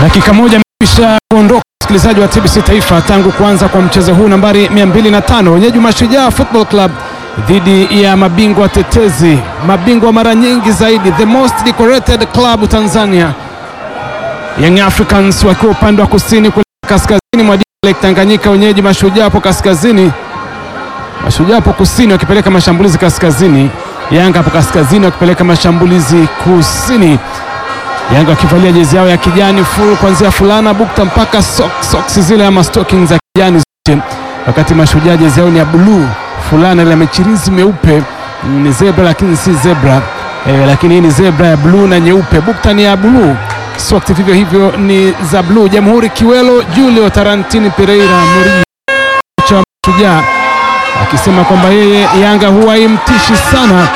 Dakika moja imekwisha kuondoka, msikilizaji wa TBC Taifa, tangu kuanza kwa mchezo huu nambari 205 wenyeji Mashujaa Football Club dhidi ya mabingwa tetezi, mabingwa mara nyingi zaidi, the most decorated club Tanzania, Young Africans wakiwa upande wa kusini kule kaskazini mwa Lake Tanganyika, wenyeji Mashujaa hapo kaskazini, Mashujaa hapo kusini wakipeleka mashambulizi kaskazini, Yanga hapo kaskazini wakipeleka mashambulizi kusini. Yanga wakivalia jezi yao ya kijani full kuanzia fulana bukta mpaka socks, socks zile ama stockings za kijani zote, wakati Mashujaa jezi yao ni ya bluu, fulana ile michirizi meupe ni zebra lakini si zebra e, lakini hii ni zebra ya bluu na nyeupe, bukta ni ya bluu, socks vivyo hivyo ni za bluu. Jamhuri Kiwelo Julio Tarantini Pereira Murillo cha Mashujaa akisema kwamba yeye Yanga huwa imtishi sana,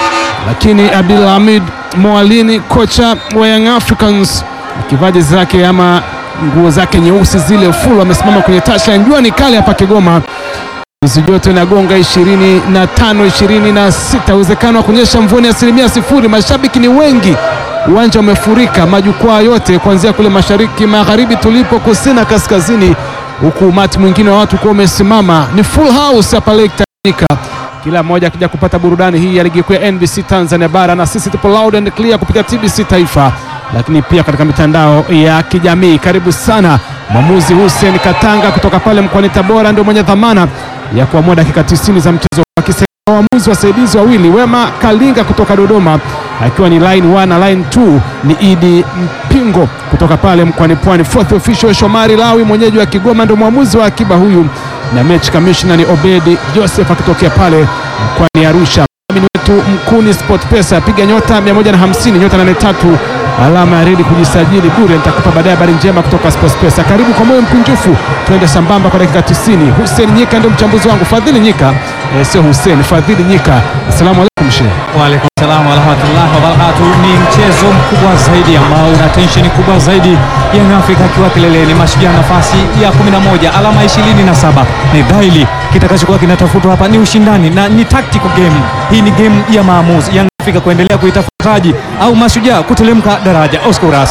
lakini Abdulhamid Mwalini kocha wa Young Africans akivaa jezi zake ama nguo zake nyeusi zile full, amesimama kwenye tasha. Jua ni kali hapa Kigoma, nyuzi joto inagonga ishirini na tano ishirini na sita uwezekano wa kunyesha mvua ni asilimia sifuri. Mashabiki ni wengi, uwanja umefurika, majukwaa yote kuanzia kule mashariki, magharibi tulipo, kusini na kaskazini, huku umati mwingine wa watu kuwa umesimama. Ni full house hapa Lake Tanganyika kila mmoja akija kupata burudani hii ya ligi kuu ya NBC Tanzania bara, na sisi tupo loud and clear kupitia TBC Taifa, lakini pia katika mitandao ya kijamii. Karibu sana. Mwamuzi Hussein Katanga kutoka pale mkoani Tabora ndio mwenye dhamana ya kuamua dakika 90 za mchezo, akisema waamuzi wasaidizi wawili Wema Kalinga kutoka Dodoma akiwa ni line 1 na line 2 ni Idi Mpingo kutoka pale mkoani Pwani. Fourth official Shomari Lawi mwenyeji wa Kigoma ndio mwamuzi wa akiba huyu na mechi commissioner ni Obedi Joseph akitokea pale mkoani Arusha. Mdhamini wetu Mkuni Sport Pesa, piga nyota 150 nyota 83 alama ya redi kujisajili bure. Nitakupa baadaye habari njema kutoka Sport Pesa. Karibu kwa moyo mkunjufu, twende sambamba kwa dakika 90. Hussein Nyika ndio mchambuzi wangu, Fadhili Nyika eh, sio Hussein, Fadhili Nyika. Asalamu alaykum shehe. Waalaikum salaam warahmatullahi wabarakatu. Ni mchezo mkubwa zaidi ambao una tensheni kubwa zaidi, Young Africa akiwa kileleni, Mashujaa nafasi ya 11 alama 27. Ni dhaili kitakachokuwa kinatafutwa hapa ni ushindani na ni tactical game. Hii ni game ya maamuzi, Young Africa kuendelea kuitafuta taji au Mashujaa kutelemka daraja. Oscar Urasa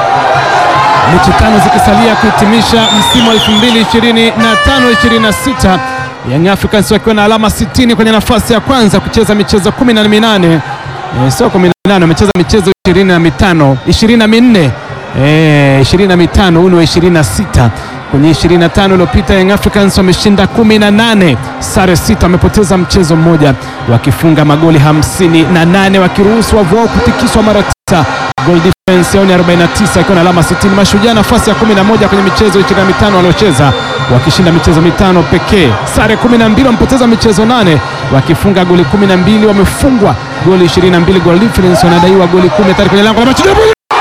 mechi tano zikisalia kuhitimisha msimu wa 2025 26 Young Africans wakiwa na alama 60 kwenye nafasi ya kwanza kucheza michezo 18 e, sio 18 wamecheza michezo 25 24 eh 25 huu ni wa 26 kwenye 25 iliyopita Young Africans wameshinda 18 sare sita wamepoteza mchezo mmoja wakifunga magoli 58 wakiruhusu wavu wao kutikiswa mara tisa goal difference yao ni 49 ikiwa na alama 60. Mashujaa nafasi ya 11 kwenye michezo 25 waliocheza wakishinda michezo mitano pekee, sare 12, wamepoteza michezo nane wakifunga goli 12, wamefungwa goli 22, goal difference wanadaiwa goli 10 tayari kwenye lango la Mashujaa.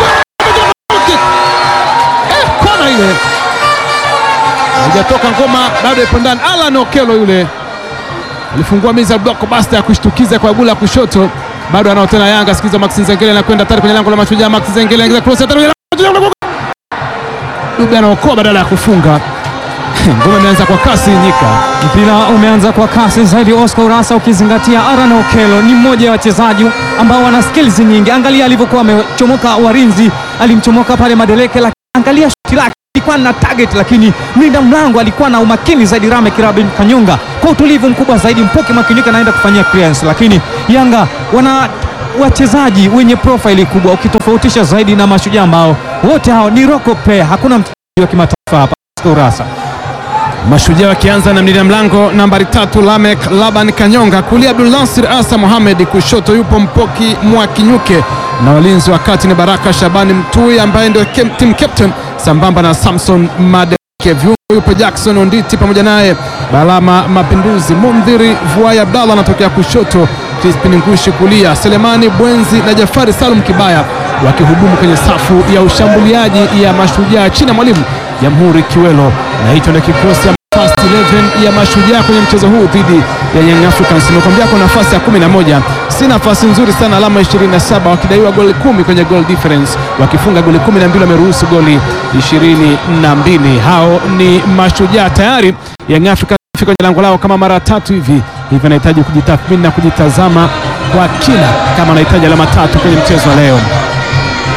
Eh, kona ile haijatoka ngoma bado ipo ndani. Alan Okelo yule alifungua miza blockbuster ya kushtukiza kwa gula kushoto bado anao tena Yanga. Sikiza Max Nzengele anakwenda tayari kwenye lango la Mashujaa. Max Nzengele anaingiza cross tayari kwenye lango Dube anaokoa badala ya kufunga. Ngoma imeanza kwa kasi Nyika. Mpira umeanza kwa kasi zaidi, Oscar Urasa, ukizingatia Aaron Okello ni mmoja wa wachezaji ambao wana skills nyingi. Angalia alivyokuwa amechomoka Warinzi, alimchomoka pale Madeleke, lakini angalia shuti lake alikuwa na target, lakini mlinda mlango alikuwa na umakini zaidi. Rame Kirabin Kanyonga kwa utulivu mkubwa zaidi, Mpoke Makinika anaenda kufanyia clearance, lakini Yanga wana wachezaji wenye profile kubwa, ukitofautisha zaidi na Mashujaa ambao wote hao ni local player, hakuna mchezaji wa kimataifa hapa. Oscar Urasa Mashujaa wakianza na mlinda mlango nambari tatu Lamek Laban Kanyonga, kulia Abdul Nasir Asa Mohamed, kushoto yupo Mpoki Mwakinyuke na walinzi wa kati ni Baraka Shabani Mtui ambaye ndio kem- team captain sambamba na Samson Madeke. Viungo yupo Jackson Onditi pamoja naye Balama Mapinduzi, Mundhiri Vuai Abdallah anatokea kushoto, Crispin Ngushi kulia, Selemani Bwenzi na Jafari Salum Kibaya wakihudumu kwenye safu ya ushambuliaji ya Mashujaa chini ya mwalimu Jamhuri Kiwelo, na hicho ndio kikosi ya first 11 ya Mashujaa kwenye mchezo huu dhidi ya Young Africans. Nimekwambia kwa nafasi ya 11, si nafasi nzuri sana, alama 27, wakidaiwa goli kumi kwenye goal difference, wakifunga goli 12, wameruhusu goli 22. Hao ni Mashujaa tayari. Young Africans fika kwenye lango lao kama mara tatu hivi hivi, anahitaji kujitathmini na kujitazama kwa kina kama anahitaji alama tatu kwenye mchezo wa leo.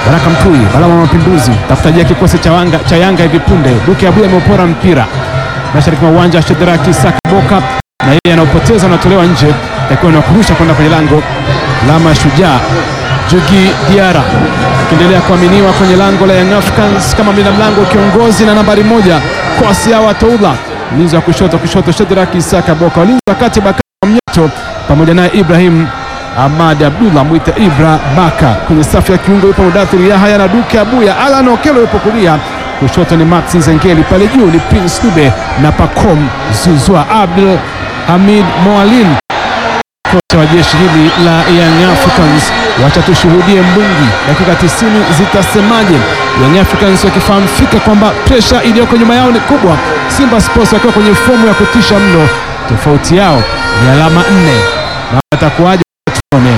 Baraka Mtui, Balama Mapinduzi, tafutajia kikosi cha, wanga, cha Yanga hivi punde. Duke Abuya ameupora mpira mashariki mwa uwanja wa Shedraki Saka Boka, na yeye anaopoteza anatolewa nje, takiwa ni kurusha kwenda kwenye lango la Mashujaa. Jugi Diara akiendelea kuaminiwa kwenye lango la Young Africans kama mlinda mlango kiongozi na nambari moja Kwasiawa Toula, mlinzi wa kushoto kushoto Shedraki Saka Boka, walinzi wa kati Bakari Mnyeto pamoja naye Ibrahim Ahmad Abdullah mwita Ibra Baka. Kwenye safu ya kiungo yupo Mudathiri Yahya na Duke Abuya. Alan Okelo yupo kulia, kushoto ni Max Nzengeli, pale juu ni Prince Dube na Pacom Zuzwa. Abdul Hamid Moalin, kocha wa jeshi hili la Young Africans. Wacha tushuhudie mbungi, dakika 90 zitasemaje? Young Africans wakifahamu fika kwamba presha iliyoko nyuma yao ni kubwa. Simba Sports wakiwa kwenye fomu ya kutisha mno, tofauti yao ni alama nne na watakuwaje? Tuone.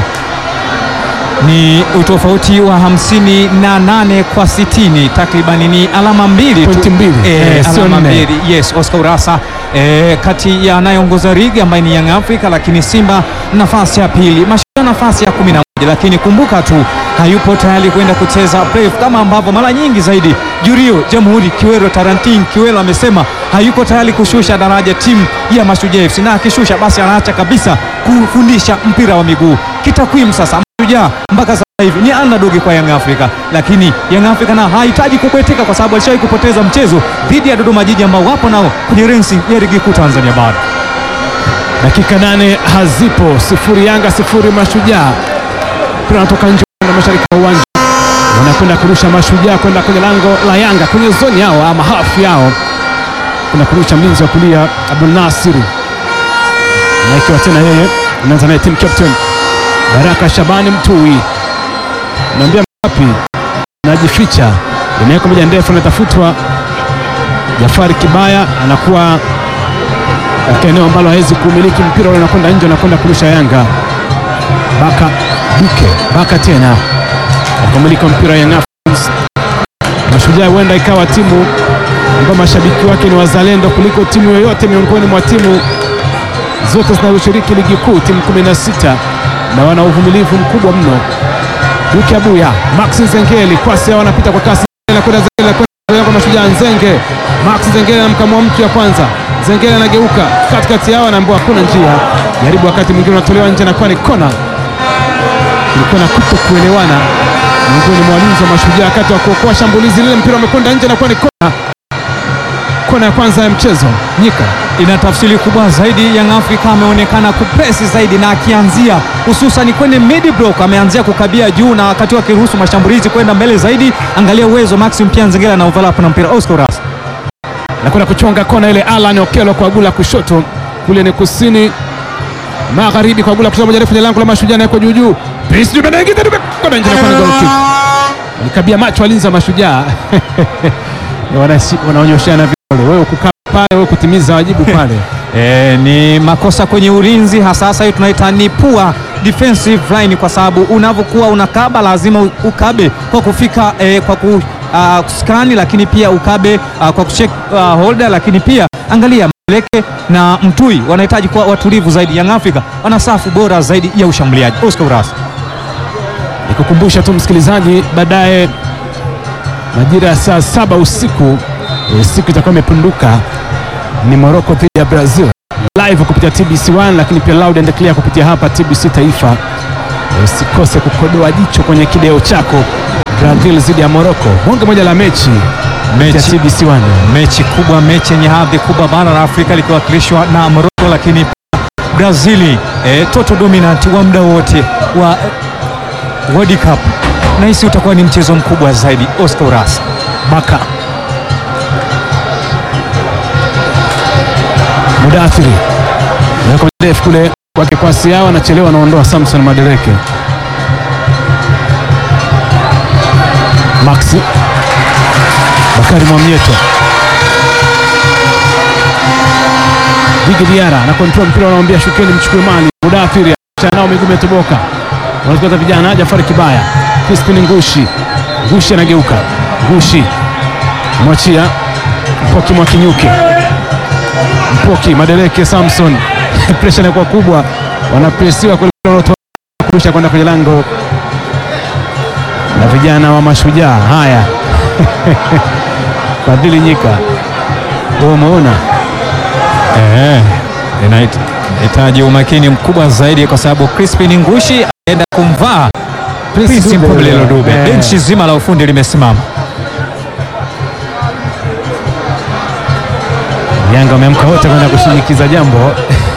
Ni utofauti wa hamsini na nane kwa sitini takriban ni alama mbili Pointi tu. mbili. Eh, Eh, sio alama nne. mbili. Yes, Oscar Urasa eh, kati ya anayeongoza ligi ambaye ni Young Africa, lakini Simba nafasi ya pili, Mashujaa nafasi ya kumi na moja, lakini kumbuka tu hayupo tayari kwenda kucheza playoff kama ambavyo mara nyingi zaidi Jurio Jamhuri Kiwero Tarantin Kiwero amesema hayuko tayari kushusha daraja timu ya Mashujaa FC, na akishusha basi anaacha kabisa kufundisha mpira wa miguu. Kitakwimu sasa Mashujaa mpaka sasa hivi ni underdog kwa Young Africa, lakini Young Africa na hahitaji kubwetika kwa sababu alishawahi kupoteza mchezo dhidi ya Dodoma Jiji ambao wapo nao kwenye ranking ya ligi kuu Tanzania bara. Dakika nane hazipo, sifuri Yanga sifuri Mashujaa. Mpira unatoka nje na mashariki ya uwanja, wanakwenda kurusha Mashujaa kwenda kwenye lango la Yanga kwenye zoni yao ama hafu yao, kwenda kurusha mlinzi wa kulia Abdul Nasir, na ikiwa tena yeye anaanza naye team captain Baraka Shabani Mtui, naambia wapi najificha, inaweka moja ndefu, anatafutwa Jafari Kibaya anakuwa katika eneo ambalo hawezi kumiliki mpira ule, unakwenda nje, unakwenda kurusha Yanga. Baka Duke Baka tena akamilika mpira wa Young Africans. Mashujaa huenda ikawa timu ambayo mashabiki wake ni wazalendo kuliko timu yoyote miongoni mwa timu zote zinazoshiriki ligi kuu, timu 16 na wana uvumilivu mkubwa mno. Duke Abuya, Max Nzengeli, kwasi hao wanapita kwa kasi, anakwenda Nzengeli, anakwenda kwa Mashujaa. Nzenge, Max Nzengeli anamkamua mtu ya kwanza, Nzengeli anageuka katikati yao, anaambiwa hakuna njia, jaribu wakati mwingine unatolewa nje, nakuwa ni kona. Kulikuwa na kuto kuelewana miongoni mwa walinzi wa Mashujaa wakati wa kuokoa shambulizi lile, mpira umekwenda nje, nakuwa ni kona, kona ya kwanza ya mchezo. Nyika ina tafsiri kubwa zaidi. Young Africa ameonekana kupresi zaidi na akianzia hususan kwenye mid block ameanzia kukabia juu, na wakati akiruhusu mashambulizi kwenda mbele zaidi. Angalia uwezo Maxim pia Nzengela na overlap na mpira Oscar Ras nakwenda kuchonga kona ile. Alan Okelo kwa gula kushoto, kule ni kusini magharibi, kwa gula kushoto, moja refu kwenye lango la Mashujaa, na yuko juu juu, Prince Dube anaingiza Dube kona nje, na kwa ni goal kick. Walikabia macho walinzi wa Mashujaa Wanasi- wanaonyoshana vidole, wewe kukaa pale, wewe kutimiza wajibu pale. E, ni makosa kwenye ulinzi hasa hasa hiyo tunaita ni poor defensive line, kwa sababu unavyokuwa unakaba lazima u- ukabe kwa kufika e, kwa ku uh, skani, lakini pia ukabe uh, kwa kucheck uh, holder, lakini pia angalia Meleke na Mtui wanahitaji kuwa watulivu zaidi. Young Africa wana safu bora zaidi ya ushambuliaji. Oscar Uras Nikukumbusha tu msikilizaji, baadaye majira ya saa saba usiku e, siku itakuwa imepunduka, ni Morocco dhidi ya Brazil live kupitia TBC1, lakini pia loud and clear kupitia hapa TBC Taifa. E, usikose kukodoa jicho kwenye kideo chako, Brazil dhidi ya Morocco, bonge moja la mechi kupitia Mechi- TBC1. mechi kubwa, mechi yenye hadhi kubwa, bara la Afrika likiwakilishwa na Morocco, lakini pia Brazili eh, total dominant wa muda wote wa eh, World Cup. Nahisi utakuwa ni mchezo mkubwa zaidi. Oscar Uras Baka Mudathiri naweka ndefu kule kwake kwasi yao, anachelewa anaondoa Samson Madereke. Maxi Bakari Mwamnyeto Digi Diara na kontrol mpira, wanamwambia shukeni, mchukue mali. Mudathiri nao miguu imetoboka, wanazipata vijana. Jafari Kibaya, Crispin Ngushi, Ngushi anageuka, Ngushi mwachia Mpoki Mwakinyuke, Mpoki Madereke, Samson presha inakuwa kubwa, wanapresiwa kurusha kwenda kwenye lango na vijana wa Mashujaa. Haya, Fadhili Nyika, wewe umeona Eh, inahitaji umakini mkubwa zaidi kwa sababu Crispin Ngushi aenda kumvaa Prince Dube. Mpumelelo Dube. Eh. Benchi zima la ufundi limesimama. Yanga wameamka wote kwenda kushinikiza jambo.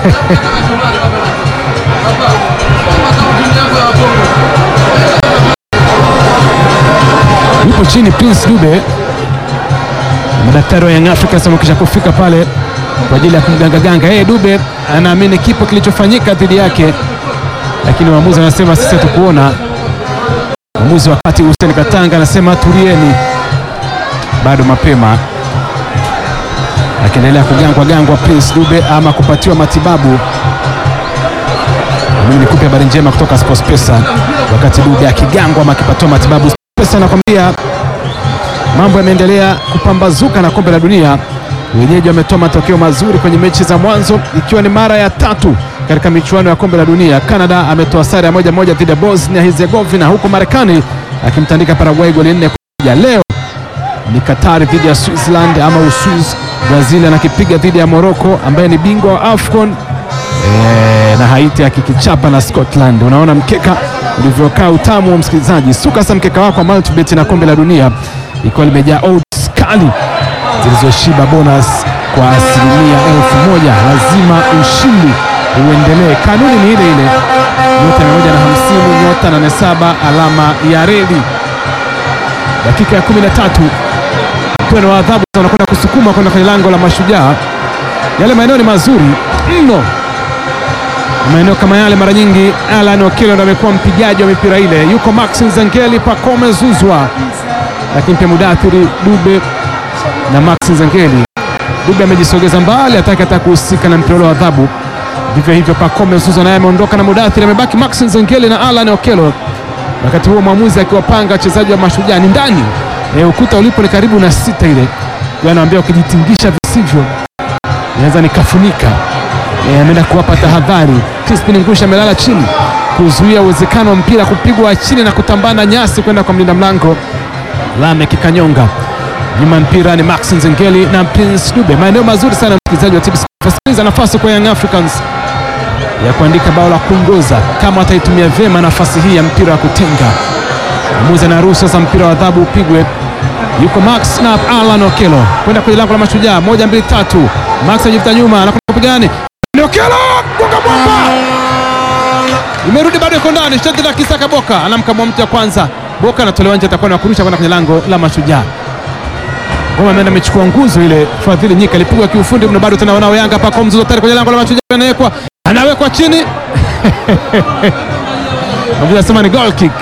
Yupo chini Prince Dube, madaktari wa Young Africans wamekisha kufika pale kwa ajili ya kumgangaganga yeye. Dube anaamini kipo kilichofanyika dhidi yake, lakini waamuzi wanasema sisi hatukuona. Mwamuzi wakati Hussein Katanga anasema tulieni, bado mapema akiendelea kugangwa gangwa Prince Dube ama kupatiwa matibabu. Mimi nikupe habari njema kutoka Sports Pesa, wakati Dube akigangwa ama akipatiwa matibabu. Pesa nakwambia mambo yameendelea kupambazuka na kombe la dunia. Wenyeji wametoa matokeo mazuri kwenye mechi za mwanzo, ikiwa ni mara ya tatu katika michuano ya kombe la dunia. Canada ametoa sare ya moja moja dhidi ya Bosnia Herzegovina, huku Marekani akimtandika Paraguay goli nne kwa moja. Leo ni Katari dhidi ya Switzerland ama Uswiz. Brazil anakipiga dhidi ya Morocco ambaye ni bingwa wa AFCON e, na Haiti akikichapa na Scotland. Unaona mkeka ulivyokaa utamu wa msikilizaji. Suka sasa mkeka wako wa Multibet na kombe la dunia ikiwa limejaa odds kali zilizoshiba bonus kwa asilimia elfu moja. Lazima ushindi uendelee. Kanuni ni ile ile, nyota mia moja na hamsini nyota nane saba alama ya reli. Dakika ya kumi na tatu mpeno wa adhabu wanakwenda kusukuma kwenda kwenye lango la Mashujaa. Yale maeneo ni mazuri mno, maeneo kama yale mara nyingi Alan Okello ndo amekuwa mpigaji wa mipira ile. Yuko Max Nzengeli, Pacome Zuzwa, lakini pia Mudathiri Dube na Max Nzengeli. Dube amejisogeza mbali, hataki hata kuhusika na mpira ule wa adhabu. Vivyo hivyo Pacome Zuzwa naye ameondoka na Mudathiri, amebaki Max Nzengeli na Alan Okello. Wakati huo mwamuzi akiwapanga wachezaji wa Mashujaa ni ndani e, ukuta ulipo ni karibu na sita ile, anaambia ukijitingisha visivyo naweza nikafunika. E, ameenda kuwapa tahadhari. Crispin Ngusha amelala chini kuzuia uwezekano wa mpira kupigwa chini na kutambana nyasi kwenda kwa mlinda mlango Lamek Kanyonga. Nyuma mpira ni Max Nzengeli na Prince Dube. Maeneo mazuri sana msikilizaji wa TBC. Sikiliza nafasi kwa Young Africans ya kuandika bao la kuongoza kama wataitumia vyema nafasi hii ya mpira wa kutenga. Mwamuzi anaruhusu sasa mpira wa adhabu upigwe. Yuko Max na Alan Okello kwenda kwenye lango la Mashujaa, moja mbili tatu. Max anajivuta nyuma, anakwenda kupigani, ni Okello gonga mwamba, imerudi bado, iko ndani. Shati la Kisaka Boka anamkamua mtu ya kwanza, Boka anatolewa nje, atakuwa na kurusha kwenda kwenye lango la Mashujaa. Ngoma ameenda amechukua nguzo ile. Fadhili Nyika alipigwa kiufundi mno, bado tena wanao Yanga pako mzuzo tayari kwenye lango la Mashujaa, anawekwa anawekwa chini anasema ni goal kick,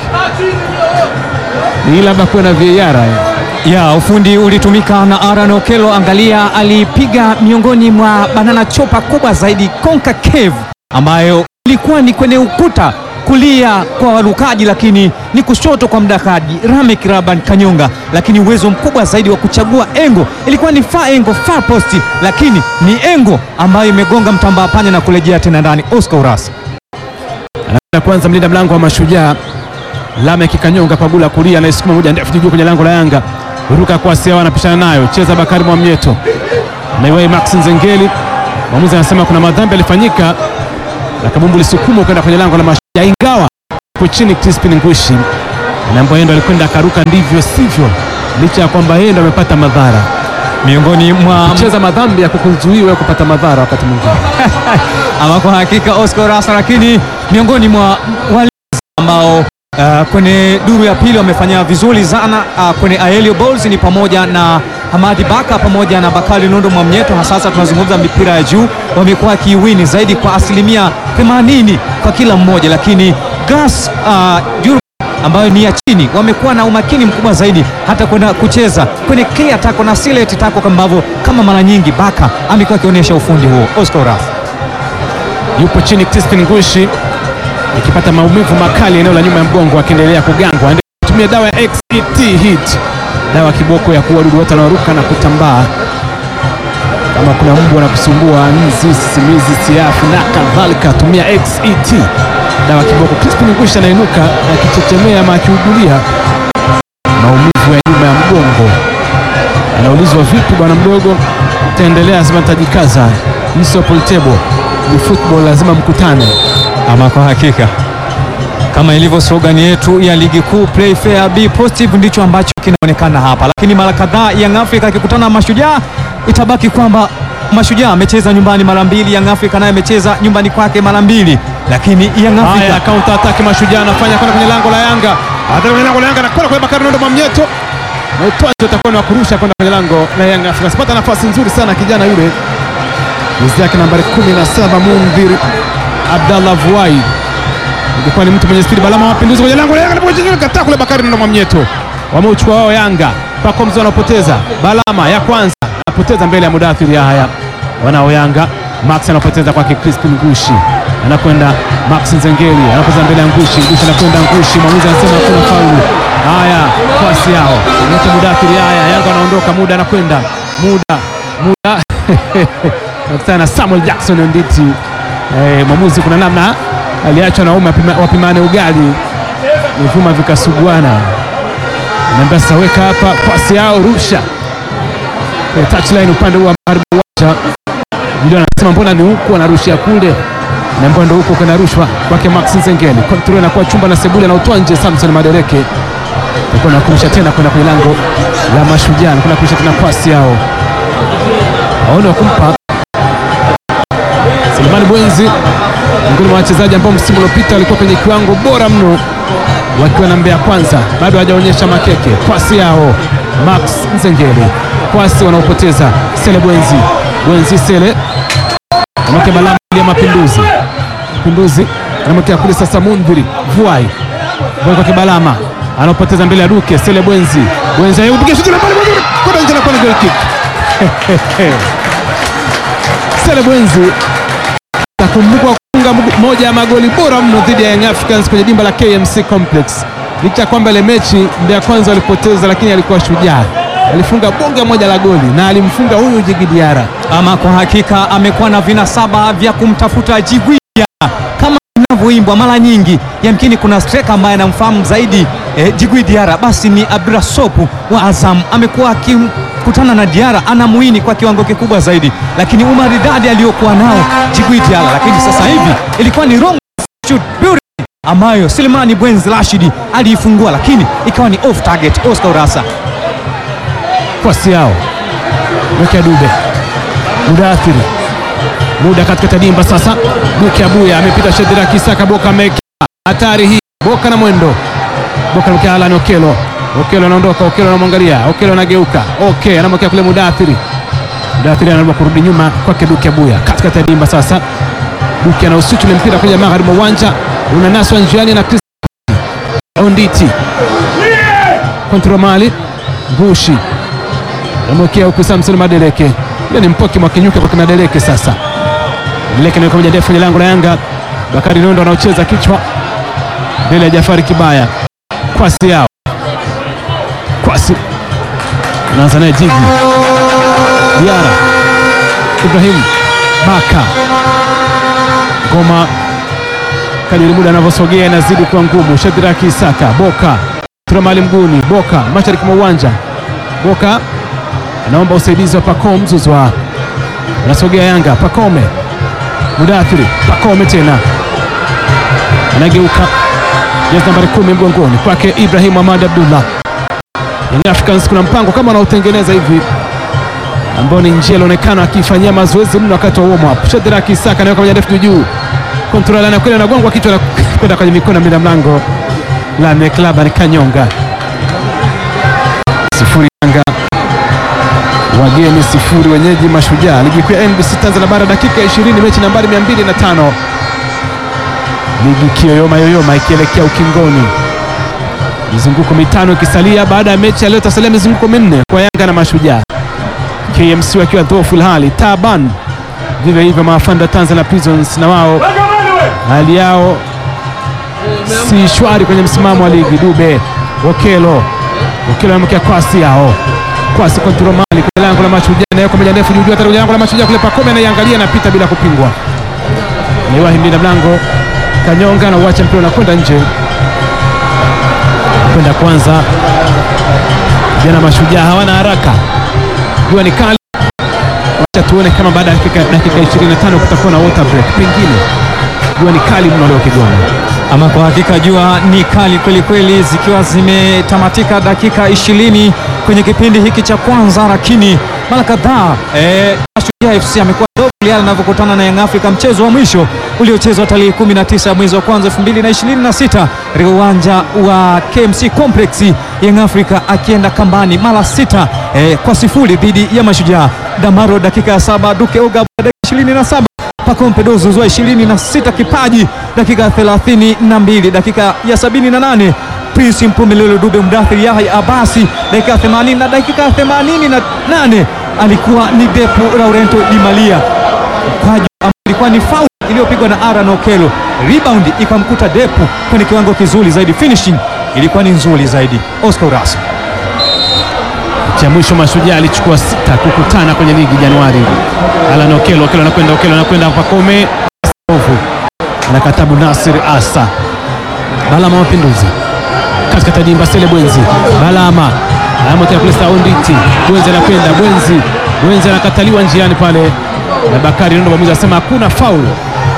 ni labda kuwe na VAR Ya ufundi ulitumika na Aaron Okello. Angalia, alipiga miongoni mwa banana chopa kubwa zaidi concave, ambayo ilikuwa ni kwenye ukuta kulia kwa warukaji, lakini ni kushoto kwa mdakaji Ramek Raban Kanyonga, lakini uwezo mkubwa zaidi wa kuchagua engo ilikuwa ni far engo, far post, lakini ni engo ambayo imegonga mtambaa panya na kurejea tena ndani. Oscar Urasa anaenda kwanza, mlinda mlango wa Mashujaa Lamek Kanyonga pagula kulia, anaisukuma moja ndefu juu kwenye lango la Yanga, ruka kwa Sewa, anapishana nayo, cheza Bakari Mwamnyeto naiwai Max Nzengeli. Mwamuzi anasema kuna madhambi yalifanyika na kabumbu lisukumwa kwenda kwenye lango la Mashujaa, ingawa kwa chini Crispin Ngushi anaambiwa yeye ndo alikwenda akaruka ndivyo sivyo, licha ya kwamba yeye ndo amepata madhara. miongoni mwa Cheza madhambi ya kukuzuiwa kupata madhara wakati mwingine. ama kwa hakika Oscar Rasa, lakini miongoni mwa wale ambao uh, kwenye duru ya pili wamefanya vizuri sana uh, kwenye Aelio Balls ni pamoja na Hamadi Baka pamoja na Bakari Nondo Mwamnyeto. Sasa tunazungumza mipira ya juu, wamekuwa wakiwini zaidi kwa asilimia 80 kwa kila mmoja, lakini Gas uh, Juru ambayo ni ya chini wamekuwa na umakini mkubwa zaidi hata kwenda kucheza kwenye clear tako na silent tako ambavyo kama mara nyingi Baka amekuwa akionyesha ufundi huo. Oscar Rasa yupo chini Crispin Ngushi ikipata maumivu makali eneo la nyuma ya mgongo, akiendelea kugangwa. Tumia dawa ya XET Hit, dawa kiboko ya kuua wadudu wote wanaoruka na kutambaa. Kama kuna mbu anakusumbua, nzi, sisimizi, siafu na kadhalika, tumia XET, dawa kiboko. Crispin Ngushi anainuka akichechemea ama akiugulia, maumivu ya nyuma ya mgongo. Anaulizwa vipi bwana mdogo, taendelea, lazima tajikaza. Mso Poltebo ni football, lazima mkutane. Ama kwa hakika kama ilivyo slogani yetu ya ligi kuu play fair be positive, ndicho ambacho kinaonekana hapa. Lakini mara kadhaa Young Africa akikutana na Mashujaa, itabaki kwamba Mashujaa amecheza nyumbani mara mbili, Young Africa naye amecheza nyumbani kwake mara mbili, lakini Young Haya, Africa counter attack Mashujaa anafanya kwenda kwenye lango la Yanga, hata kwenye lango la Yanga anakwenda kwa Bakari Nondo Mwamnyeto na utwaji utakuwa ni wa kurusha kwenda kwenye lango la Yanga Afrika. Sipata nafasi nzuri sana kijana yule, jezi yake nambari 17 Mundhir Abdallah Vuai, ilikuwa ni mtu mwenye spidi. Balama mapinduzi kwenye lango la Yanga, anapocheza kataa kule Bakari Nondo Mwamnyeto, wameuchukua wao Yanga. Pacome wanapoteza Balama ya kwanza, anapoteza mbele ya Mudathir Yahya, wanao Yanga Max anapoteza kwake Crispin Ngushi, anakwenda Max Nzengeli anapoteza mbele ya Ngushi. Ngushi anakwenda Ngushi, mwamuzi anasema hakuna faulu. Haya, pasi yao yote Mudathiri. Haya, Yanga anaondoka, muda anakwenda, muda muda nakutana na Samuel Jackson Nditi. Eh, mwamuzi kuna namna aliachwa na umma wapima- wapimane ugali, vifuma vikasuguana. Naambia sasa, weka hapa pasi yao, rusha kwenye touchline upande huu wa magharibi wa uwanja ndio anasema mbona ni huku anarushia kule, na mbona ndo huko kuna rushwa kwake Max Nzengeli. Control inakuwa chumba na sebule na utwa nje. Samson Madereke alikuwa anakurusha tena kwenda kwenye lango la Mashujaa, anakwenda kurusha tena pasi yao, waone wa kumpa Selemani Bwenzi, miongoni mwa wachezaji ambao msimu uliopita walikuwa kwenye kiwango bora mno wakiwa na Mbeya Kwanza, bado hawajaonyesha makeke. Pasi yao Max Nzengeli, pasi wanaopoteza Sele Bwenzi, Bwenzi Sele anamwekea balama ya Mapinduzi, Mapinduzi anamwekea kule sasa Mundhiri Vuai, Vuai kwa Kibalama anaopoteza mbele ya Duke Sele Bwenzi, Bwenzi ayupiga shuti la pale Mundhiri kwenda nje na kwa goal kick. Sele Bwenzi takumbukwa kufunga mgu- moja ya magoli bora mno dhidi ya Young Africans kwenye dimba la KMC Complex. Licha ya kwamba ile mechi Mbeya Kwanza walipoteza, lakini alikuwa shujaa, alifunga bonge moja la goli na alimfunga huyu Djigui Diarra. ama kwa hakika amekuwa na vinasaba vya kumtafuta Djigui Diarra kama inavyoimbwa mara nyingi. Yamkini kuna striker ambaye anamfahamu zaidi eh, Djigui Diarra, basi ni Abdullah Sopu wa Azam. Amekuwa akikutana na Diarra, anamuini kwa kiwango kikubwa zaidi, lakini umaridadi aliyokuwa nao Djigui Diarra, lakini sasa hivi ilikuwa ni wrong shoot beauty ambayo Selemani Bwenzi Rashidi aliifungua, lakini ikawa ni off target. Oscar Urasa Pasi yao Mwekea Dube Mudathiri, muda katikati ya dimba sasa. Duke Abuya amepita Shedira Kisaka, Boka amewekea hatari hii, Boka na mwendo, Boka anamwekea Alan Okelo, Okelo anaondoka, Okelo anamwangalia, Okelo anageuka, okay, anamwekea kule Mudathiri, Mudathiri anaomba kurudi nyuma kwake Duke Abuya, katikati ya dimba sasa. Duke anausuchu ule mpira kwenye magharibi mwa uwanja, unanaswa njiani na Chris Onditi, kontrol mali Ngushi amwekea huku Samson Madeleke, ile ni mpoki mwakinyuka kwa kina Deleke. Sasa Deleke ni moja ndefu kwenye lango la Yanga. Bakari Nondo anaocheza kichwa mbele ya Jafari Kibaya, kwasi yao kwasi, anaanza naye Jigi Diara Ibrahim Baka ngoma kadiri muda anavyosogea inazidi kuwa ngumu. Shadraki Isaka Boka Turamali mguni Boka mashariki mwa uwanja Boka anaomba usaidizi wa Pacome Zuzwa, anasogea Yanga. Pacome Mudathiri, Pacome tena anageuka, jezi nambari kumi mgongoni kwake Ibrahim Ahmad Abdullah. Young Africans kuna mpango kama wanaotengeneza hivi ambao ni njia ilionekana akifanyia mazoezi mno wakati wa warm up. Shadraki Isaka anaweka moja ndefu juu, kontrola anakwenda anagongwa kichwa na kwenda kwenye mikono ya mlinda mlango la Club ni Kanyonga. Sifuri Yanga wageni sifuri, wenyeji Mashujaa. Ligi kuu ya NBC Tanzania Bara, dakika 20, mechi nambari 205, ligi kiyoyoma yoyoma ikielekea ukingoni, mizunguko mitano ikisalia baada ya mechi ya leo. Tasalia mizunguko minne kwa Yanga na Mashujaa, KMC wakiwa dhoofu hali taban, vivyo hivyo maafanda Tanzania Prisons na wao hali yao si shwari kwenye msimamo wa ligi. Dube Okelo Okelo anamkia kwasi yao kwasi kontrol mali kwenye lango la Mashujaa, nayo kwa moja ndefu juu juu, hata kwenye lango la Mashujaa kule Pacome anaiangalia, anapita bila kupingwa, naiwahi mlinda mlango Kanyonga na uacha mpira unakwenda nje, kwenda kwanza Vijana Mashujaa hawana haraka, jua ni kali. Wacha tuone kama baada ya dakika dakika 25 kutakuwa na water break, pengine jua ni kali mno leo Kigoma. Ama kwa hakika jua ni kali kweli kweli, zikiwa zimetamatika dakika ishirini kwenye kipindi hiki cha kwanza, lakini mara kadhaa eh, Mashujaa FC amekuwa dogo yale anavyokutana na Young Africa. Mchezo wa mwisho uliochezwa tarehe 19 mwezi wa kwanza 2026 katika uwanja wa KMC Complex, Young Africa akienda kambani mara sita eh, kwa sifuri dhidi ya Mashujaa. Damaro dakika ya saba, Duke Oga dakika 27 Pacome Dozo zua 26 kipaji dakika ya 32, dakika ya 78 Prince Mpumelelo Dube Mdathiri Yahya Abasi dakika ya 80 na dakika ya 88 alikuwa ni Depu Laurento Di Malia mkwaju ambao ilikuwa ni faul iliyopigwa na Aaron Okelo, rebound ikamkuta Depu kwenye kiwango kizuri zaidi, finishing ilikuwa ni nzuri zaidi. Oscar Urasa cha mwisho Mashujaa alichukua sita kukutana kwenye ligi Januari. Alan Okelo, Okelo anakwenda, Okelo anakwenda, Pacome ovu anakatabu Nasir Asa Balama Mapinduzi katikati ya dimba Sele Bwenzi Balama anamotea kule Saunditi Bwenzi anakwenda Bwenzi Bwenzi anakataliwa njiani pale na Bakari Nondo, mwamuzi anasema hakuna faulu.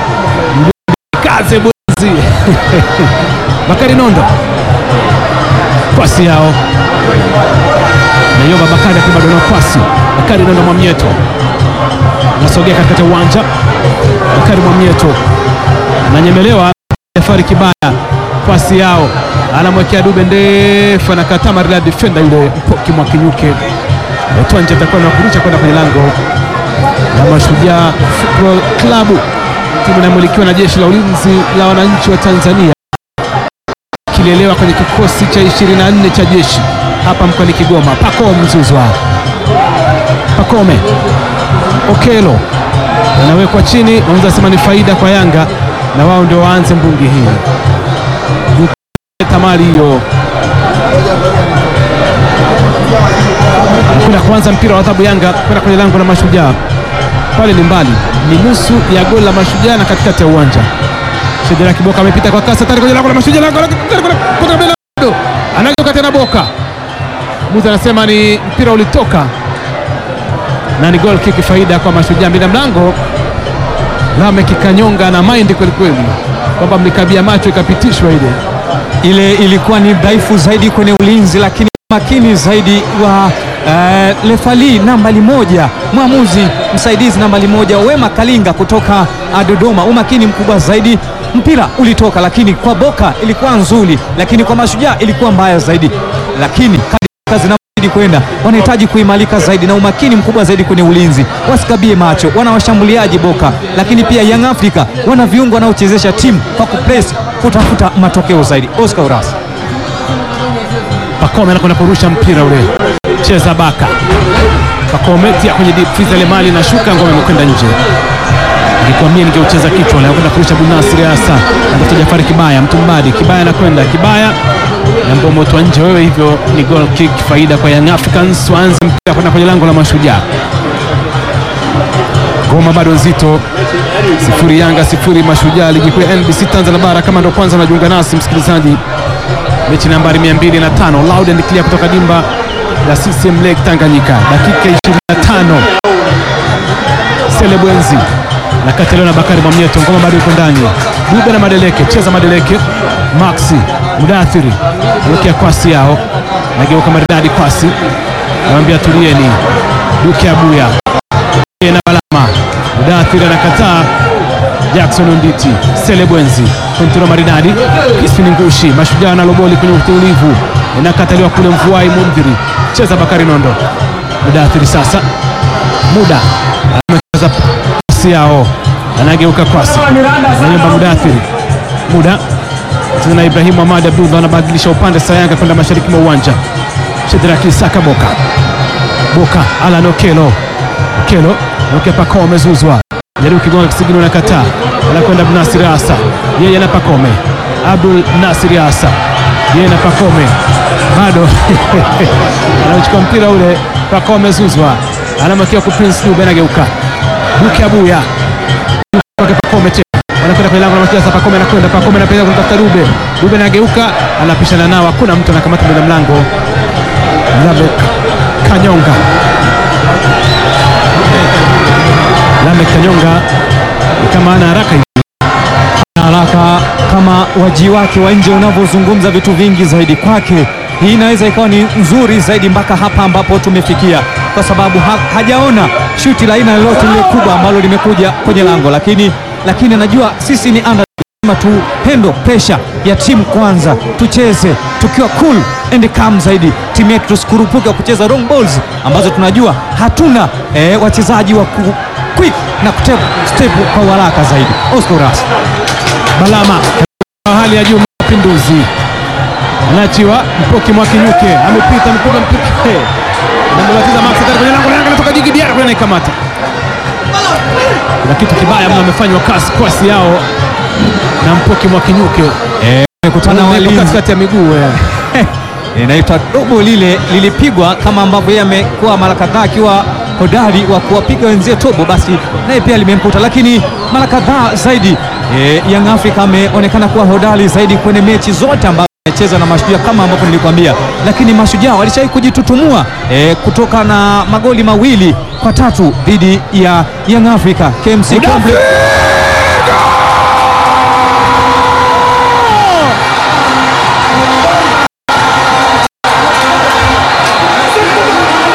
Kaze Bwenzi Bakari Nondo pasi yao Nayoba Bakari akibadona pasi Bakari Nondo Mwamieto anasogea katikati ya uwanja. Bakari Mwamieto ananyemelewa, Jafari Kibaya pasi yao anamwekea Dube ndefu, anakataa maridadi defender yule Mpoki Mwakinyuke. Twanje atakuwa na kurusha kwenda kwenye lango la Mashujaa Football Club, timu inayomilikiwa na jeshi la ulinzi la wananchi wa Tanzania, kilelewa kwenye kikosi cha 24 cha jeshi hapa mkoani Kigoma. Pacome Mzuzwa, Pacome Okelo anawekwa chini, mwamuzi anasema ni faida kwa Yanga na wao ndio waanze mbungi hii. Tamari hiyo anakwenda kuanza mpira wa adhabu Yanga kwenda kwenye lango la Mashujaa. Pale ni mbali, ni nusu ya goli la Mashujaa na katikati ya uwanja. Shedera Kiboka amepita kwa kasi tayari kwenye lango la Mashujaa, lango la anageuka tena Boka Muzi anasema ni mpira ulitoka na ni goal kick, faida kwa Mashujaa. Mbina mlango Lame kikanyonga na maindi kweli kweli, kwamba mlikabia macho ikapitishwa ile ile ilikuwa ni dhaifu zaidi kwenye ulinzi, lakini makini zaidi wa uh, lefali nambali moja, mwamuzi msaidizi nambali moja Wema Kalinga kutoka uh, Dodoma, umakini mkubwa zaidi. Mpira ulitoka, lakini kwa Boka ilikuwa nzuri, lakini kwa Mashujaa ilikuwa mbaya zaidi, lakini kazi zinazidi kwenda wanahitaji kuimarika zaidi na umakini mkubwa zaidi kwenye ulinzi, wasikabie macho. Wana washambuliaji Boka, lakini pia Young Africa wana viungo wanaochezesha timu kwa kupress, kutafuta matokeo zaidi. Oscar Urasa Pacome anakwenda kurusha mpira ule, cheza Baka Pacome tia kwenye deep freeze ile mali na shuka, ngome imekwenda nje. Nilikuwa mimi ningeucheza kichwa, anakwenda kurusha Bunasiri hasa anatoka Jafari Kibaya, Mtumbadi Kibaya anakwenda Kibaya na mbomo moto nje. Wewe hivyo ni goal kick, faida kwa Young Africans, waanze mpira kwenda kwenye lango la Mashujaa. Goma bado nzito, sifuri Yanga sifuri Mashujaa, ligi kuu ya NBC Tanzania bara. Kama ndo kwanza unajiunga nasi msikilizaji, mechi nambari 205 loud and clear kutoka dimba la CCM Lake Tanganyika, dakika 25 Sele Bwenzi na kataliwa na Bakari Mwamnyeto. Ngoma bado iko ndani, Dube na Madeleke, cheza Madeleke, Maxi Mudathiri awekea kwasi yao, nageuka maridadi kwasi, namwambia tulieni, Duke Abuya na Balama, Mudathiri anakataa Jackson Onditi, Sele Bwenzi, kontrola maridadi, Crispin Ngushi, Mashujaa na loboli kwenye utulivu, inakataliwa kule Mvuai Mundhiri, cheza Bakari Nondo, Mudathiri sasa, muda amecheza pasi yao, anageuka kwasi, anayomba Mudathiri, muda cheza na Ibrahimu Ahmad Abdullah, anabadilisha upande Sayanga kwenda mashariki mwa uwanja, Shedraki Saka Boka, Boka Alan Okelo, Okelo Okelo Pacome amezuzwa jaribu kigonga kisigino na kataa, anakwenda Nasir Asa, yeye na Pacome. Abdul Nasir Asa, yeye na Pacome bado anachukua mpira ule. Pacome zuzwa, anamwekea kwa Prince Dube, anageuka Duke Abuya kwake Pacome tena anakwenda kwenye lango la Mashujaa. Pacome anakwenda, Pacome anapeleka kumtafuta Dube, Dube anageuka, anapishana nao, hakuna mtu anakamata mbele mlango. Lamek Kanyonga, Lamek Kanyonga ni kama ana haraka hivi. haraka kama waji wake wa nje unavyozungumza vitu vingi zaidi kwake. Hii inaweza ikawa ni nzuri zaidi mpaka hapa ambapo tumefikia, kwa sababu ha hajaona shuti la aina lolote lile kubwa ambalo limekuja kwenye lango, lakini lakini anajua sisi ni under tu hendo pressure ya timu kwanza, tucheze tukiwa cool and calm zaidi, timu yetu tusikurupuke kucheza long balls ambazo tunajua hatuna eh, wachezaji wa ku quick na kutep step kwa haraka zaidi. Oscar Ras Balama wa hali ya juu, mapinduzi anachiwa Mpoki Mwakinyuke amepita mpiga mpike namebatiza Max Kari kwenye lango lango natoka Jigi Diara kwenye naikamata. Kuna kitu kibaya mno amefanywa kasi kwasi yao na Mpoki Mwakinyuke amekutana Wako walinzi katikati ya miguu eh. inaitwa dobo lile lilipigwa kama ambavyo yeye amekuwa mara kadhaa akiwa hodari wa kuwapiga wenzie tobo, basi naye pia limemkuta, lakini mara kadhaa zaidi e, Young Africa ameonekana kuwa hodari zaidi kwenye mechi zote ambazo amecheza na Mashujaa kama ambavyo nilikwambia, lakini Mashujaa walishawahi kujitutumua e, kutoka na magoli mawili kwa tatu dhidi ya Young Africa KMC Complex.